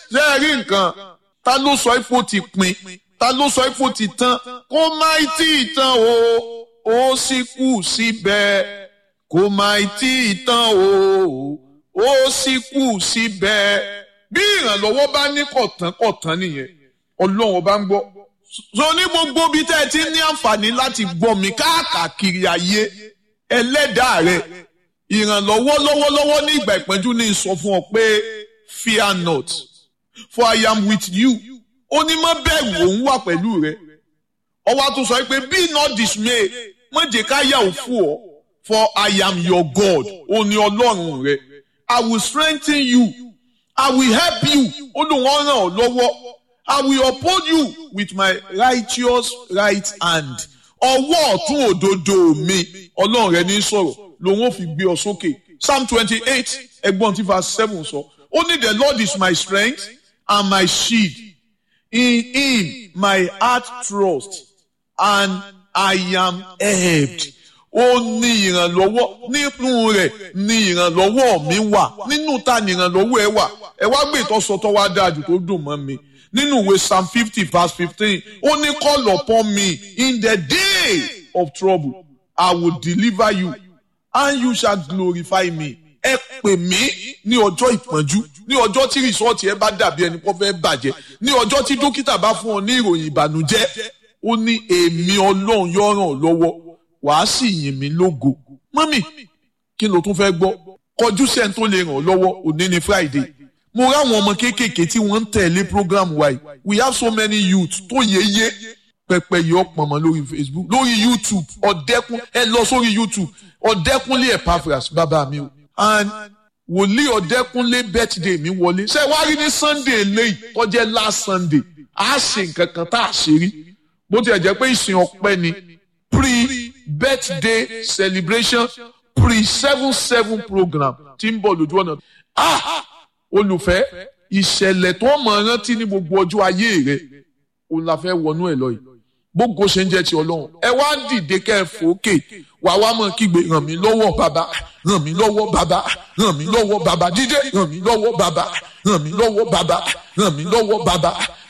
ṣé ẹ rí nǹkan ta ló sọ ifo ti pin ta ló sọ ifo ti tán kó má tí ì tán o ó sì kù síbẹ̀ kó má tí ì tán o ó sì kù síbẹ̀ bí ìrànlọ́wọ́ bá ní kọ̀tán kọ̀tán nìyẹn ọlọ́run ọba ń gbọ́ so ní gbogbo bí tẹ́ ẹ ti ní àǹfààní láti gbọ́ mi káàkiri ayé ẹlẹ́dàá rẹ ìrànlọ́wọ́ lọ́wọ́lọ́wọ́ ní ìgbà ìpẹ́jú ní sọ fún ọ pé fear not for I am with you ó ní má bẹ̀rù òun wà pẹ̀lú rẹ ọwọ́ tó sọ pé be not dismay má jẹ́ ká yà ó fún ọ for I am your God ó ní ọlọ́run rẹ I will strengthen you I will help you ó lóun ó ràn ọ́ lọ́wọ́ I will uphold you with my righteous right hand ọwọ́ ọ̀tún òdodo mi ọlọ́run rẹ ní sọ̀rọ̀ lòun ò fi gbé ọ sókè psalm twenty eight ẹgbọ́n tí verse seven sọ ó ní the lord is my strength and my shield in him my heart trust and I am helped ó ní ìrànlọ́wọ́ nínú rẹ̀ ní ìrànlọ́wọ́ mi wà nínú ta ní ìrànlọ́wọ́ ẹ wà ẹ wá gbé ìtọ́sọtọ́ wá dájú tó dùn mọ́ mi nínú ìwé psalm fifty verse fifteen ó ní call upon me in the day of trouble I will deliver you and you shall glorify me. ẹ pè mí ní ọjọ́ ìpọ́njú ní ọjọ́ tí rìsọ́ọ̀tì ẹ bá dàbí ẹni kó fẹ́ bàjẹ́ ní ọjọ́ tí dókítà bá fún ọ ní ìròyìn ìbànújẹ́ ó ní èmi ọlọ́run yóò ràn ọ́ lọ́wọ́ wàá sì yìn mí lógo mọ́mì kí ló tún fẹ́ gbọ́ kọjú sẹ́ni tó lè ràn ọ́ lọ́wọ́ òní ni Friday mo ráwọn ọmọ kéékèèké tí wọ́n ń tẹ̀lé program wa yìí we have so many youth tó yéye pẹpẹ yìí ọ̀pọ̀ mọ́ lórí Facebook lórí YouTube ọ̀dẹ́kun ẹ lọ sórí YouTube ọ̀dẹ́kunlé Epaphras bàbá mi o and wòlíì ọ̀dẹ́kunlé birthday mi wọlé ṣé wàá rí ní Sunday eléyìí tó jẹ́ last Sunday a ṣe nǹkan kan tá a ṣe rí bó tilẹ̀ jẹ́ pé ìsìn ọpẹ́ ni pre-birthday celebration pre-seven seven program tí ń bọ̀ lójú ọ̀nà ah olùfẹ́ ìṣẹ̀lẹ̀ tó mọ̀ rántí ní gbogbo ọjọ́ ayé rẹ̀ òun la fẹ́ wọnú ẹ̀ lọ yìí gbogbo ṣe ń jẹ́ ti ọlọ́run ẹ wá dìde kẹ́ ẹ fòókè wà wá mọ̀ kígbe ràn mí lọ́wọ́ bàbá ràn mí lọ́wọ́ bàbá ràn mí lọ́wọ́ bàbá dídé ràn mí lọ́wọ́ bàbá ràn mí lọ́wọ́ bàbá ràn mí lọ́wọ́ bàbá